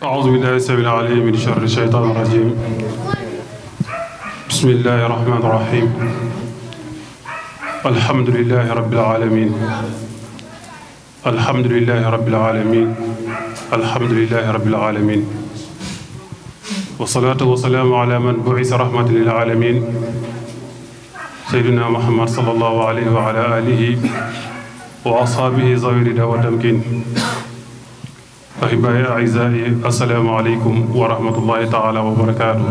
أعوذ بالله السميع العليم من شر الشيطان الرجيم بسم الله الرحمن الرحيم الحمد لله رب العالمين الحمد لله رب العالمين الحمد لله رب العالمين والصلاة والسلام على من بعث رحمة للعالمين سيدنا محمد صلى الله عليه وعلى آله وأصحابه ذوي الردى والتمكين أحبائي أعزائي السلام عليكم ورحمة الله تعالى وبركاته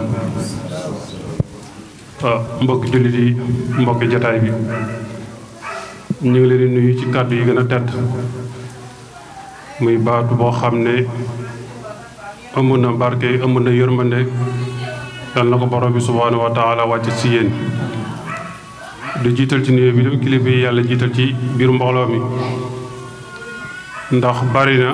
mbokki jullit yi mbokki jataay bi ñu ngi leen di nuyu ci kàddu yi gën a tedd muy baatu boo xam ne ëmb na barke ëmb na yërmande yal na ko borom bi subhaanahu wa taala wàcc ci yéen di jiital ci nuyoo bi dem kilifa yi yàlla jiital ci biir mbooloo mi ndax bari na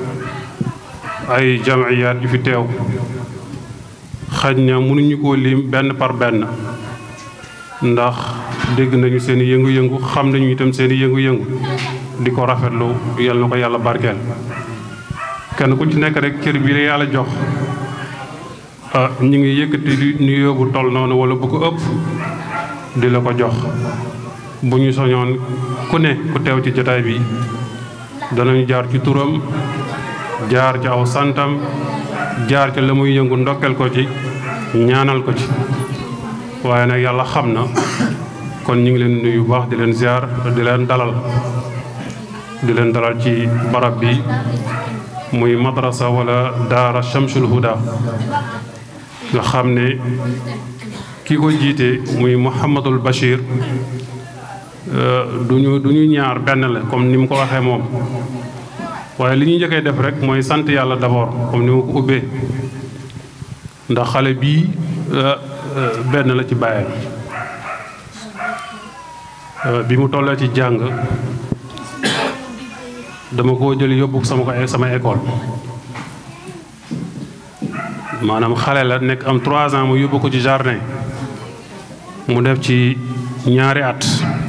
ay jamiyaat yu fi teew xaj na mënuñu koo lim benn par benn ndax dégg nañu seen i yëngu-yëngu xam nañu itam seen i yëngu-yëngu di ko rafetlu yal na ko yàlla barkeel kenn ku ci nekk rek cër bi la yàlla jox ñu ngi yëkkati di nuyoo bu toll noonu wala bu ko ëpp di la ko jox bu ñu soñoon ku ne ku teew ci jotaay bi danañu jaar ci turam jaar ci aw santam jaar ci la muy yëngu ndokkeel ko ci ñaanal ko ci waaye nag yàlla xam na kon ñu ngi leen nuyu bu baax di leen ziar di leen dalal di leen dalal ci barab bi muy madrasa wala daara Chamsul Huda nga xam ne ki ko jiite muy Mouhamadul Bachir duñu du ñu ñaar benn la comme ni mu ko waxee moom waaye li ñuy njëkkee def rek mooy sant yàlla d'abord comme ni ma ko ubbee ndax xale bii benn la ci bàyyam bi mu tollee ci jàng dama koo jël yóbbu sama ko sama école maanaam xale la nekk am trois ans mu yóbbu ko ci jardin mu def ci ñaari at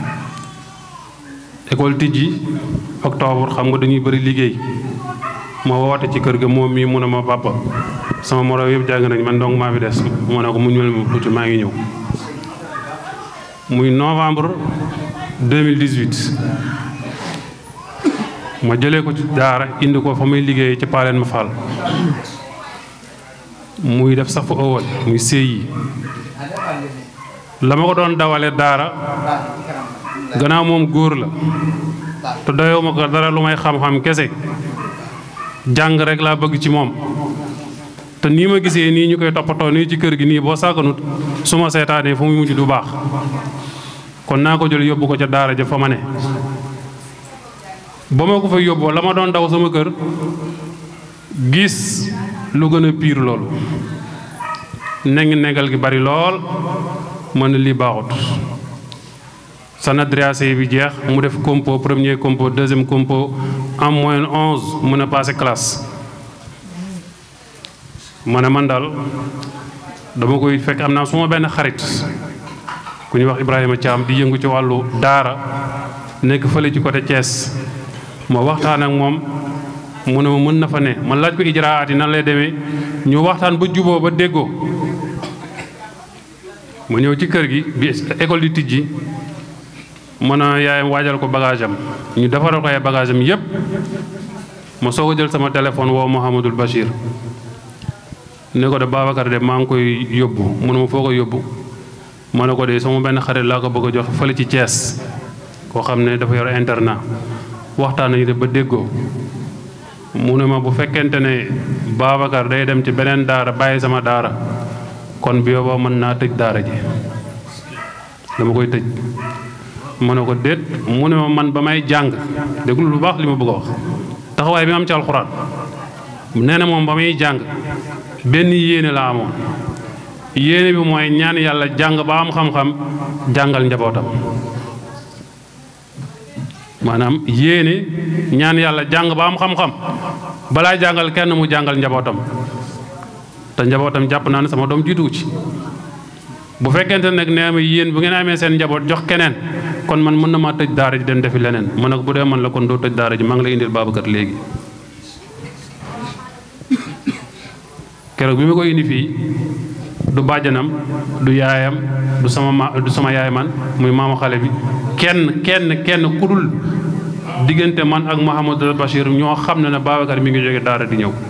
école tijji octobre xam nga dañuy bëri liggéey ma woote ci kër ga moom mii mu ne ma papa sama moroom yëpp jàng nañ man donc maa fi des mu ne ko mu ñëwal ma tuuti maa ngi ñëw muy novembre 2018 ma jëlee ko ci daara indi ko fa muy liggéey ci paaleen ma fall muy def safu ëwal muy séy la ma ko doon dawale daara gannaaw moom góor la te doyuma ko dara lu may xam-xam kese jàng rek laa bëgg ci moom te nii ma gisee nii ñu koy toppatoo nii ci kër gi nii boo sàgganut su ma seetaanee fu muy mujj du baax kon naa ko jël yóbbu ko ca daara ja fa ma ne ba ma ko fa yóbboo la ma doon daw sama kër gis lu gën a piir loolu nengi negal gi bari lool mën na lii baaxut sanadriacé bi jeex mu def compo premier compo deuxième compo en moyenne onze mën a passé classe ma ne man daal dama koy fekk am naa suma benn xarit ku ñuy wax Ibrahima Thiam di yëngu ci wàllu daara nekk fële ci côté Thiès ma waxtaan ak moom mu ne ma mën na fa ne ma laaj ko ijraat yi nan lay demee ñu waxtaan ba juboo ba déggoo ma ñëw ci kër gi bi école di tijji mën a yaayam waajal ko bagage am ñu defaral ko ay bagage am yépp ma soog a jël sama téléphone woo Mouhamadul Bachir ne ko de Babacar de maa ngi koy yóbbu mu ne ma foo ko yóbbu ma ne ko de sama benn xarit laa ko bëgg a jox fële ci Thiès koo xam ne dafa yor internat waxtaan nañu de ba déggoo mu ne ma bu fekkente ne Babacar day dem ci beneen daara bàyyi sama daara kon bi yow mën naa tëj daara ji dama koy tëj mu ne ko déet mu ne ma man ba may jàng déglu lu baax li ma bëgg a wax taxawaay bi am ci alxuraan nee na moom ba may jàng benn yéene la amoon yéene bi mooy ñaan yàlla jàng ba am xam-xam jàngal njabootam maanaam yéene ñaan yàlla jàng ba am xam-xam balaa jàngal kenn mu jàngal njabootam te njabootam jàpp naa ne sama doom jiituwu ci bu fekkente nag nee ma yéen bu ngeen amee seen njaboot jox keneen kon man mën na maa tëj daara ji dem defi leneen man nag bu dee man la kon doo tëj daara ji maa ngi lay indil Babacar léegi keroog bi ma ko indi fii du bàjjanam du yaayam du sama ma du sama yaay man muy maamu xale bi kenn kenn kenn ku dul diggante man ak Mouhamadou Bachir ñoo xam ne ne Babacar mi ngi jóge daara di ñëw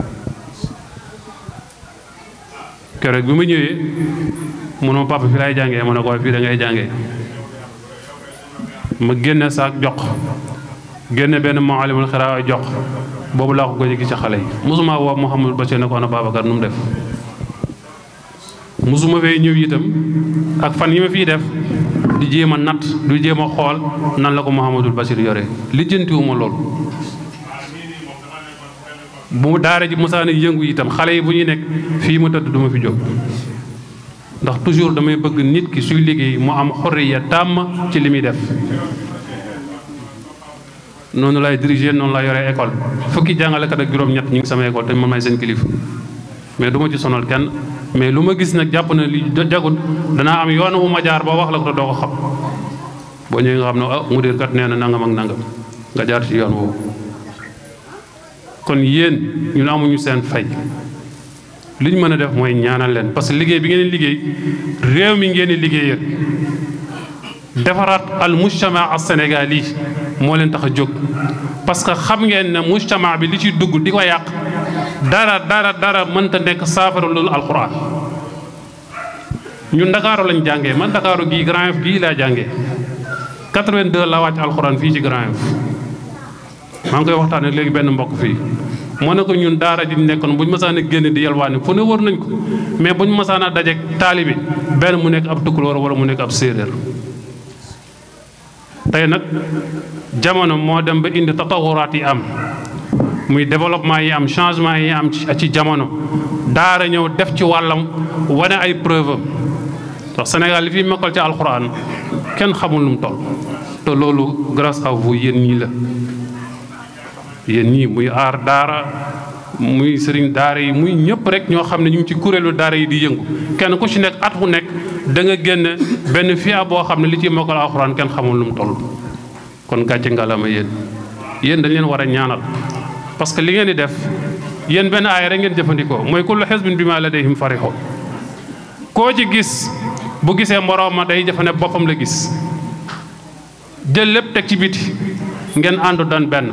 keroog bi ma ñëwee mu ne ma papa fii laay jàngee ma ne ko fii da ngay jàngee ma génne saak jox génne benn maalimul xiraa jox boobu laa ko gëj a gis ci xale yi mosuma woo Mouhamadou Bachir ne ko ana Babacar nu mu def mosuma fee ñëw itam ak fan yi ma fiy def di jéem a natt du jéem a xool nan la ko Mouhamadul Bachir yore lijjantiwuma loolu bu daara ji musaana yëngu itam xale yi bu ñuy nekk fii ma tëdd du ma fi jóg ndax toujours damay bëgg nit ki suy liggéey mu am xorriya tàmm ci li muy def noonu lay diriger noonu lay yore école fukki jàngalekat ak juróom-ñett ñu ngi sama école te man may seen kilifa mais du ma ci sonal kenn mais lu ma gis nag jàpp na li jagut danaa am yoon wu ma jaar ba wax la ko te doo ko xam boo ñëwee nga xam ne ah mudir kat nee na nangam ak nangam nga jaar ci yoon woowu. kon yéen ñun amuñu seen fay li ñu mën a def mooy ñaanal leen parce que liggéey bi ngeen liggéey réew mi ngeen di liggéeyal defaraat al mujtama al sénégal yi moo leen tax a jóg parce que xam ngeen ne mujtama bi li ciy dugg di ko yàq. dara dara dara mënta nekk saafara loolu alxuraan ñun ndakaaru lañ jàngee man ndakaaru gii Grand Yoff gii laa jàngee 82 la wàcc alxuraan fii ci Grand Yoff maa ngi koy waxtaanee léegi benn mbokk fii moo ne ko ñun daara ji nekkoon bu ñu mësaan a génn di yalwaani fu ne wër nañ ko mais bu ñu mësaan a dajeek taalibi benn mu nekk ab tukulóor wala mu nekk ab séeréer tey nag jamono moo dem ba indi tatawuraat yi am muy développement yi am changement yi am ci jamono daara ñëw def ci wàllam wane ay preuve am ndax Sénégal li fi mokkal ci alxuraan kenn xamul lu mu toll te loolu grâce à vous yéen ñii la yéen ñii muy aar daara muy sëriñ daara yi muy ñëpp rek ñoo xam ne ñu ngi ci kuréelu daara yi di yëngu kenn ku ci nekk at mu nekk da nga génn benn fiya boo xam ne li ci mokkal alxuraan kenn xamul lu mu toll kon gàcce ngalama yéen yéen dañ leen war a ñaanal parce que li ngeen di def yéen benn aaya rek ngeen jëfandikoo mooy kullu xisbin bimaa ladayhim farihun koo ci gis bu gisee moroom ma day jëfane boppam la gis jël lépp teg ci biti ngeen àndu doon benn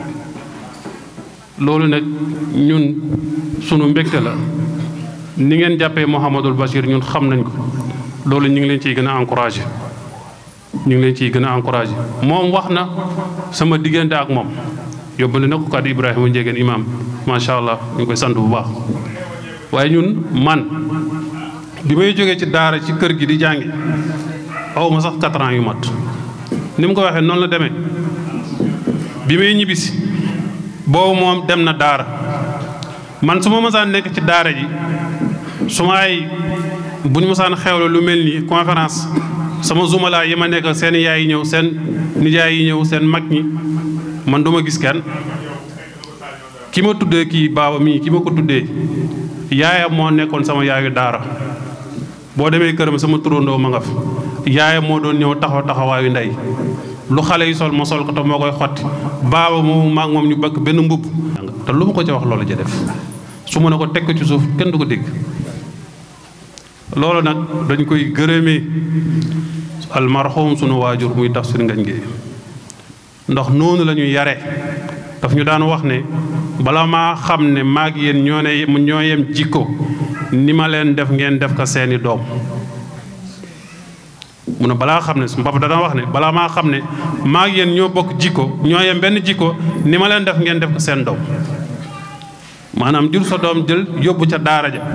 loolu nag ñun sunu mbégte la ni ngeen jàppee Mouhamadul Bachir ñun xam nañ ko loolu ñu ngi leen ciy gën a encouragé ñu ngi leen ciy gën a encouragé moom wax na sama diggante ak moom yóbbale na ko kàddu Ibrahima Ndiégeen imam macha allah ñu ngi koy sant bu baax waaye ñun man bi may jógee ci daara ci kër gi di jàngi aw ma sax quatre ans yu mat ni mu ko waxee noonu la demee bi may ñibbisi boobu moom dem na daara man su ma mësaan nekk ci daara ji su ma ay bu ñu mësaan xewle lu mel ni conférence sama zumala yi ma nekk seen yaay yi ñëw seen nijaay yi ñëw seen mag ñi man duma gis kenn ki ma tuddee kii baaba mii ki ma ko tuddee yaayam moo nekkoon sama yaayu daara boo demee këram sama turandoo ma nga fa yaayam moo doon ñëw taxaw taxawaayu ndey lu xale yi sol ma sol ko te moo koy xotti baaba moomu maag moom ñu bëgg benn mbubb te lu ma ko ca wax loolu ja def su ma ne ko teg ko ci suuf kenn du ko dégg loolu nag dañ koy gërëmee almarhum sunu waajur muy tafsir ngañ gi ndax noonu la ñu yare daf ñu daan wax ne bala maa xam ne maag yéen ñoo ne ñoo yem jikko ni ma leen def ngeen def ko seeni doom mu ne balaa xam ne su papa dana wax ne balaa maa xam ne maag yéen ñoo bokk jikko ñoo yem benn jikko ni ma leen def ngeen def ko seen doom maanaam jur sa doom jël yóbbu ca daara ja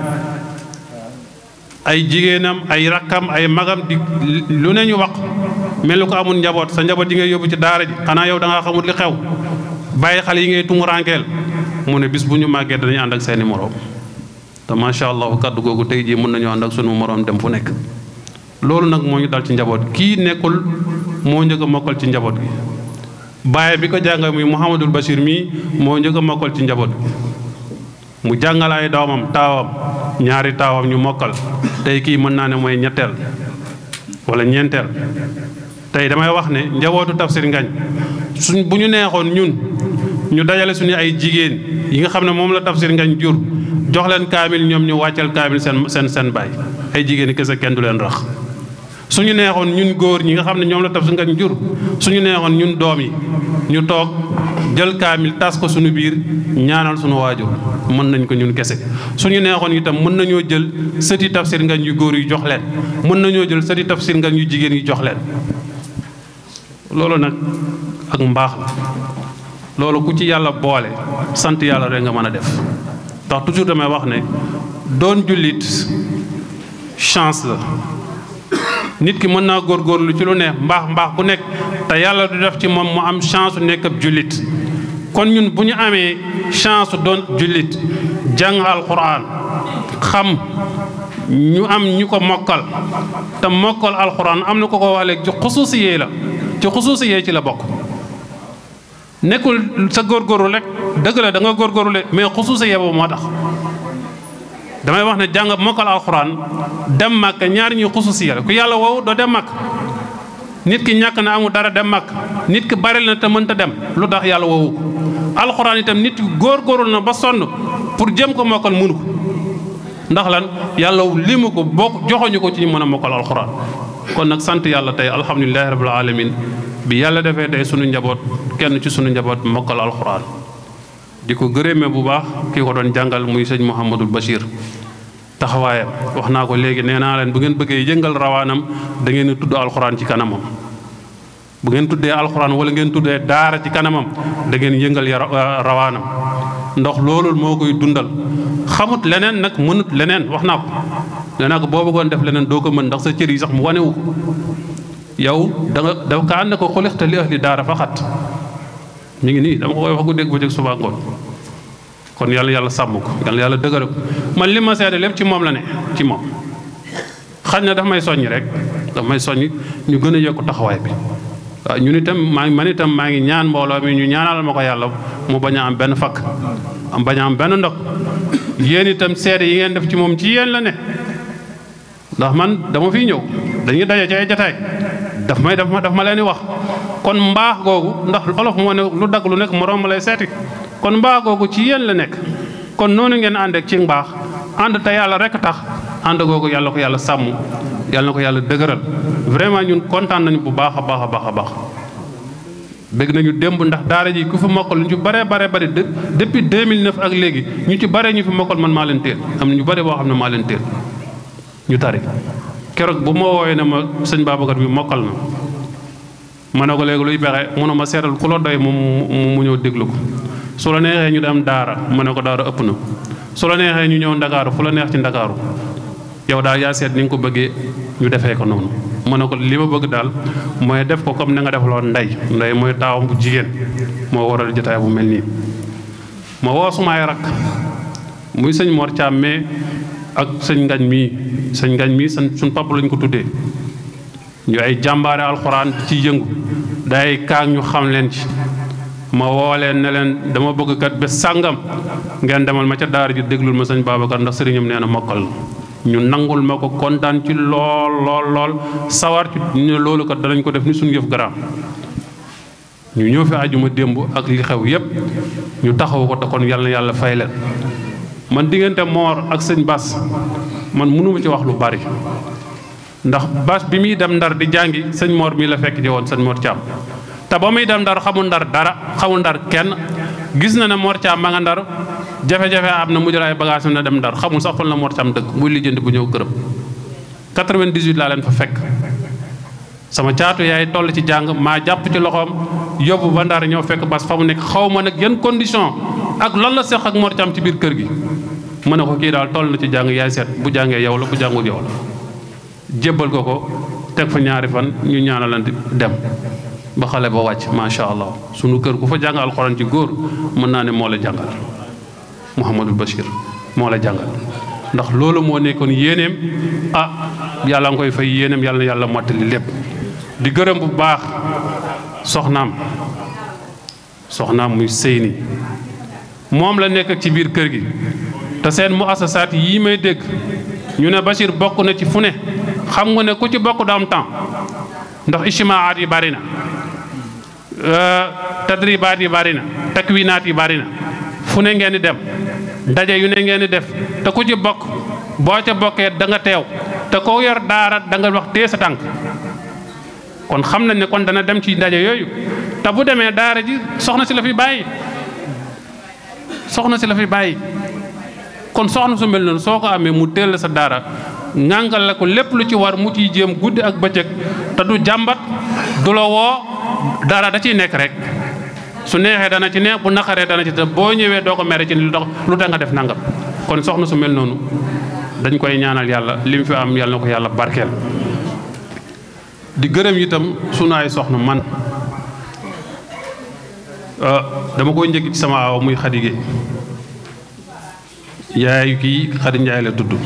ay jigéenam ay rakkam ay magam di lu ne ñu wax mel ni ko amul njaboot sa njaboot yi ngay yóbbu ci daara ji xanaa yow da ngaa xamul li xew bàyyi xale yi ngay tumuraankeel mu ne bis bu ñu màggee dañuy ànd ak seeni moroom te macha allah kaddu googu tey jii mën nañu ànd ak sunu moroom dem fu nekk. loolu nag moo ñu dal ci njaboot kii nekkul moo njëkk a mokkal ci njaboot gi bàyyi bi ko jàngal muy Mouhamadul Bachir mii moo njëkk a mokkal ci njaboot gi mu jàngal ay doomam taawam ñaari taawam ñu mokkal tey kii mën naa ne mooy ñetteel wala ñeenteel tey damay wax ne njabootu tafsir ngañ suñ bu ñu neexoon ñun ñu dajale suñu ay jigéen yi nga xam ne moom la tafsir ngañ jur jox leen kaamil ñoom ñu wàccal kaamil seen seen seen baay ay jigéen yi kese kenn du leen rax suñu neexoon ñun góor ñi nga xam ne ñoom la tafsir ngañ jur suñu neexoon ñun doom yi ñu toog jël kaamil tas ko suñu biir ñaanal suñu waajur mën nañ ko ñun kese suñu neexoon itam mën nañoo jël sëti tafsir ngañ yu góor yu jox leen mën nañoo jël sëti tafsir ngañ yu jigéen yu jox leen loolu nag ak mbaax la loolu ku ci yàlla boole sant yàlla rek nga mën a def ndax toujours damay wax ne doon jullit chance la nit ki mën naa góorgóorlu ci lu ne mbaax mbaax bu nekk te yàlla du def ci moom mu am chance su nekk ab jullit kon ñun bu ñu amee chance su doon jullit jàng alxuraan xam ñu am ñu ko mokkal te mokkal alxuraan am na ko ko wax léegi ci xusuusiyee la ci xusuusiyee ci la bokk nekkul sa góorgóorlu rek dëgg la da nga góorgóorlu rek mais xusuusiyee boobu moo tax damay wax ne jàng mokkal alxuraan dem màkk ñaar ñuy xusuusiyee la ku yàlla woowu doo dem màkk nit ki ñàkk na amul dara dem màkk nit ki bari na te mënta dem lu tax yàlla woowu ko alxuraan itam nit ki góorgóorlu na ba sonn pour jëm ko mokkal mënu ko ndax lan yàlla limu ko boo joxoñu ko ci ñu mën a mokkal alxuraan kon nag sant yàlla tey alhamdulilahi rabbil alamin bi yàlla defee tey sunu njaboot kenn ci sunu njaboot mokkal alxuraan di ko gërëmee bu baax kii ko doon jàngal muy sëñ Mouhamadul Bachir taxawaayam wax naa ko léegi nee naa leen bu ngeen bëggee yëngal rawaanam da ngeen di tudd alxuraan ci kanamam bu ngeen tuddee alxuraan wala ngeen tuddee daara ci kanamam da ngeen yëngal ya rawaanam ndox loolu moo koy dundal xamut leneen nag mënut leneen wax naa ko nee naa ko boo bëggoon def leneen doo ko mën ndax sa cër yi sax mu wanewu ko yow da nga da ka ànd ko xulixta li ahli daara faxat mi ngi nii dama ko koy wax guddeeg bëccëg suba ngoon kon yàlla yàlla sàmm ko yàlla yàlla dëgëral ko man li ma seede lépp ci moom la ne ci moom xañ na daf may soññ rek daf may soññ ñu gën a yokk taxawaay bi waaw ñun itam maa ngi man itam maa ngi ñaan mbooloo mi ñu ñaanal ma ko yàlla mu bañ a am benn fakk am bañ a am benn ndog yéen itam seede yi ngeen def ci moom ci yéen la ne ndax man dama fiy ñëw dañuy daje ci ay jataay daf may daf ma daf ma leen di wax kon mbaax googu ndax olof moo ne lu dagg lu nekk moroom ma lay seeti kon mbaax googu ci yéen la nekk kon noonu ngeen ànd ak ci mbaax ànd te yàlla rek tax ànd googu yàlla ko yàlla sàmm yàlla na ko yàlla dëgëral vraiment ñun kontaan nañu bu baax a baax a baax a baax bëgg nañu démb ndax daara ji ku fi mokkal ñu ci bare bare bare depuis 2009 ak léegi ñu ci bare ñu fi mokkal man maa leen teel am na ñu bare boo xam ne maa leen teel ñu tari keroog bu ma woowee ne ma sëñ Babacar bi mokkal na ma ne ko léegi luy pexe mu ne ma seetal ku la doy moom mu ñëw déglu ko su la neexee ñu dem daara ma ne ko daara ëpp na su la neexee ñu ñëw ndakaaru fu la neex ci ndakaaru yow daal yaa seet ni nga ko bëggee ñu defee ko noonu ma ne ko li ma bëgg daal mooy def ko comme na nga defaloon ndey ndey mooy taawam bu jigéen moo waral jotaay bu mel nii ma woo sumaay rak muy sëñ Mor Thiam mais ak sëñ ngañ mii sëñ ngañ mii sën suñ papa lañ ko tuddee ñu ay jàmbaare alxuraan ci yëngu day kaag ñu xam leen ci ma woo leen ne leen dama bëgg kat bés sàngam ngeen demal ma ca daara ji déglul ma sëñ Babacar ndax sëriñam nee na mokkal ñu nangul ma ko kontaan ci lool lool lool sawar ci ñu ne loolu kat danañ ko def ni suñu yëf garaam ñu ñëw fi àjjuma démb ak li xew yépp ñu taxaw ko te kon yàlla na yàlla fay leen man diggante moor ak sëñ Bas man mënuma ci wax lu bari ndax Bas bi muy dem ndar di jàngi sëñ moor mii la fekk ji woon sëñ Mor Thiam te ba muy dem ndar xamul ndar dara xamul ndar kenn gis na ne Mor Thiam ma nga ndar jafe-jafe am na mu jël ay bagage na dem ndar xamul sax fan la Mor Thiam dëkk muy lijjanti bu ñëw këram 98 laa leen fa fekk sama caatu yaay toll ci jàng maa jàpp ci loxoom yóbbu ba ndar ñëw fekk Bas fa mu nekk xaw ma nag yan condition ak lan la seq ak Mor Thiam ci biir kër gi ma ne ko kii daal toll na ci jàng yaay seet bu jàngee yow la bu jàngul yow la jébbal ko ko teg fa ñaari fan ñu ñaanalante dem ba xale ba wàcc macha allah sunu kër ku fa jàng alxuraan ci góor mën naa ne moo la jàngal Mouhamadul Bachir moo la jàngal ndax loolu moo nekkoon yéeneem ah yàlla nga koy fay yéeneem yàlla na yàlla mottali lépp di gërëm bu baax soxnaam soxnaam muy sëyni moom la nekk ci biir kër gi te seen mu asasaat yii may dégg ñu ne Bachir bokk na ci fu ne xam nga ne ku ci bokk du am temps ndax ijtimaat yi bari na tadribaat yi bari na takwinaat yi bari na fu ne ngeen di dem ndaje yu ne ngeen di def te ku ci bokk boo ca bokkee da nga teew te koo yor daara da nga wax tee sa tànk kon xam nañ ne kon dana dem ci ndaje yooyu te bu demee daara ji soxna si la fi bàyyi soxna si la fi bàyyi kon soxna su mel noonu soo ko amee mu teel sa daara ñàngal la ko lépp lu ci war mu ciy jéem guddi ak bëccëg te du jàmbat du la woo dara da ciy nekk rek su neexee dana ci neex bu naqaree dana ci te boo ñëwee doo ko mere ci lu tax lu tax nga def nangam kon soxna su mel noonu dañ koy ñaanal yàlla li mu fi am yàlla na ko yàlla barkeel. di gërëm itam sunu ay soxna man dama koy njëkk ci sama aaw muy Xadi Géey yaayu kii Xadi Njaay la tudd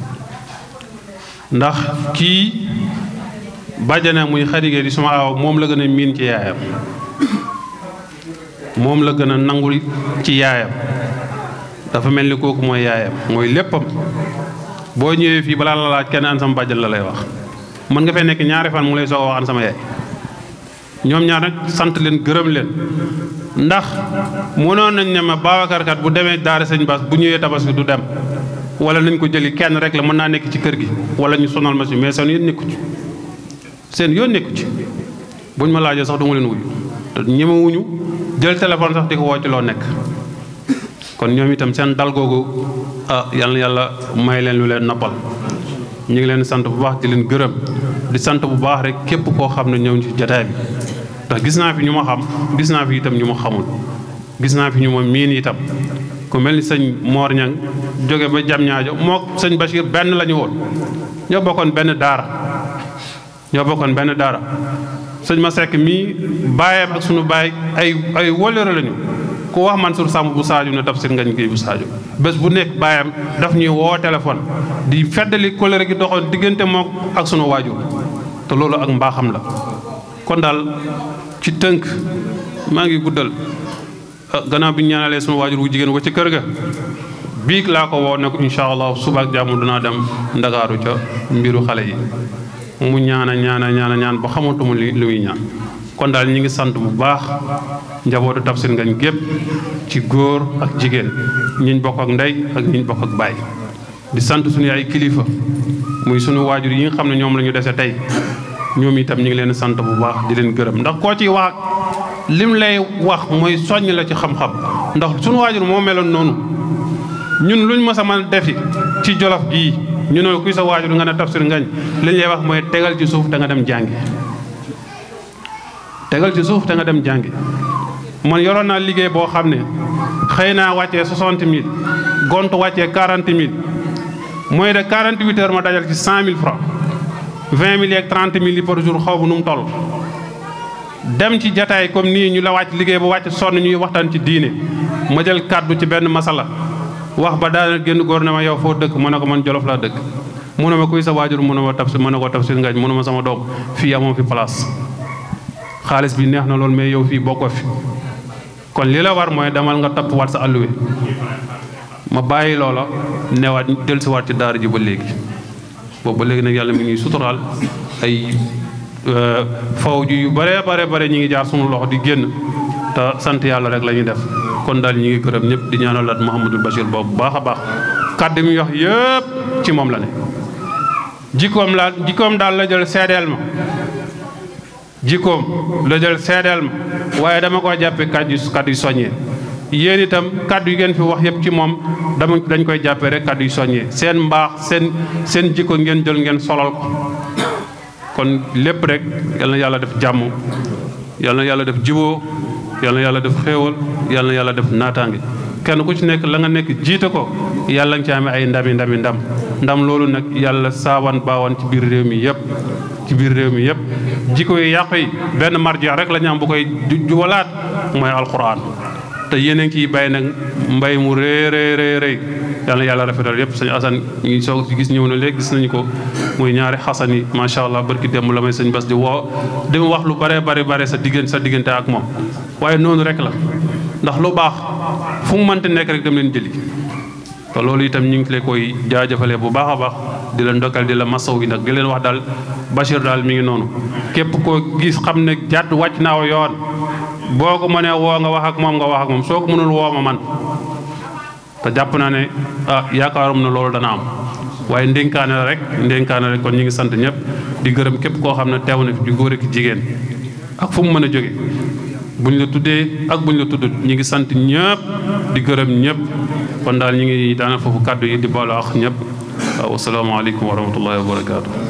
ndax kii bàjjana muy Xadi Géey di sama aaw moom la gën a miin ci yaayam moom la gën a nangul ci yaayam dafa mel ni kooku mooy yaayam mooy léppam boo ñëwee fii balaa la laaj kenn an sama bàjjan la lay wax mën nga fee nekk ñaari fan mu lay soog a wax an sama yaay ñoom ñaar nag sant leen gërëm leen ndax mënoon nañ ne ma Babacar kat bu demee daara sëñ Bass bu ñëwee tabaski du dem wala nañ ko jëli kenn rek la mën naa nekk ci kër gi wala ñu sonal ma si mais seen yoon nekku ci seen yoon nekku ci buñ ma laajee sax du ma leen wuyu te ñemewuñu jël téléphone sax di ko woo ci loo nekk kon ñoom itam seen dal googu ah yal na yàlla may leen lu leen noppal ñu ngi leen sant bu baax di leen gërëm di sant bu baax rek képp koo xam ne ñëw ci jataay bi ndax gis naa fi ñu ma xam gis naa fi itam ñu ma xamul gis naa fi ñu ma miin itam ku mel ni sëñ Mor Ñang jóge ba jam ñaajo moo sëñ Bachir benn la ñu woon ñoo bokkoon benn daara ñoo bokkoon benn daara sëñ ma sekk mii baayam ak sunu baay ay ay wóllëre lañu ku wax Mansour Samb bu Sadio ne Tafsir Ngagne Gueye bu Sadio bés bu nekk baayam daf ñuy woo téléphone di feddali kóllëre gi doxoon diggante moom ak sunu waajur te loolu ak mbaaxam la kon daal ci tënk maa ngi guddal gannaaw bi ñu ñaanalee sunu waajur wu jigéen wa ci kër ga biig laa ko woo ne ko incha allah suba ak jàmm dinaa dem ndakaaru ca mbiru xale yi mu ñaana ñaana ñaana ñaan ba xamatuma li li muy ñaan kon daal ñi ngi sant bu baax njabootu Tafsir Ngagne gépp ci góor ak jigéen ñiñ bokk ak ndey ak ñiñ bokk ak baay di sant suñu ay kilifa muy sunu waajur yi nga xam ne ñoom la ñu dese tey ñoom itam ñu ngi leen sant bu baax di leen gërëm ndax koo ci wax lim lay wax mooy soññ la ci xam-xam ndax sunu waajur moo meloon noonu ñun luñ mës a mën defi ci jolof gii ñu ne kuy sa waajur nga ne Tafsir Ngagne li ñu lay wax mooy tegal ci suuf te nga dem jàngi tegal ci suuf te nga dem jàngi man yoroon naa liggéey boo xam ne xëy naa wàccee soixante mille gont wàccee quarante mille mooy de quarante huit heures ma dajal ci cent mille francs vingt mille ak trente mille yi par jour xaw ma nu mu toll dem ci jataay comme nii ñu la wàcc liggéey ba wàcc sonn ñuy waxtaan ci diine ma jël kàddu ci benn masala wax ba daana génn góor ne ma yow foo dëkk mu ne ko man jolof laa dëkk mu ne ma kuy sa waajur mu ne ma Tafsir mu ne ko Tafsir Ngagne mu ne ma sama doom fii amoo fi place xaalis bi neex na loolu mais yow fii bokkoo fi kon li la war mooy demal nga topp waat sa alluwe ma bàyyi loola newaat dellusiwaat ci daara ji ba léegi boobu ba léegi nag yàlla mi ngi suturaal ay faw ji yu bare bare bare ñi ngi jaar sunu loxo di génn te sant yàlla rek la ñuy def kon daal ñi ngi gërëm ñëpp di ñaanalaat Mouhamadul Bachir boobu baax a baax kàddu mi wax yëpp ci moom la ne jikkoom la jikkoom daal la jël seedeel ma jikkoom la jël seedeel ma waaye dama ko jàppe kàddu yu kàddu yu soññee yéen itam kàddu yi ngeen fi wax yëpp ci moom dama dañ koy jàppe rek kàddu yu soññee seen mbaax seen seen jikko ngeen jël ngeen solal ko kon lépp rek yal na yàlla def jàmm yal na yàlla def jiboo yal na yàlla def xéewal yal na yàlla def naataange kenn ku ci nekk la nga nekk jiite ko yàlla nga ci amee ay ndami ndami ndam ndam loolu nag yàlla saawan baawan ci biir réew mi yëpp ci biir réew mi yëpp jikko yi yàqu yi benn marja rek la ñu am bu koy juwalaat mooy alquran te yéen a ngi ciy bay nag mbay mu rëy rëy rëy rëy yal na yàlla rafetal yëpp sëñ Assane ñu ngi soog gis ñëw na léegi gis nañu ko muy ñaari xasan yi macha allah barki démb la may sëñ Bas di woo di wax lu bare bare bare sa diggante sa diggante ak moom waaye noonu rek la ndax lu baax fu mu mënti nekk rek dem leen jëli te loolu itam ñu ngi leen koy jaajëfalee bu baax a baax di la ndokkal di la masaw yi nag di leen wax daal Bachir daal mi ngi noonu képp koo gis xam ne jàdd wàcc naaw yoon boo ko mënee woo nga wax ak moom nga wax ak moom soo ko mënul woo ma man te jàpp naa ne ah yaakaarum na loolu dana am waaye ndénkaane la rek ndénkaane rek kon ñu ngi sant ñëpp di gërëm képp koo xam ne teew na fi di góor ak jigéen ak fu mu mën a jóge buñ la tuddee ak buñ la tuddut ñu ngi sant ñëpp di gërëm ñëpp kon daal ñu ngi daana foofu kàddu yi di baalu ak ñëpp waaw asalaamaaleykum wa rahmatullahi wa barakaatu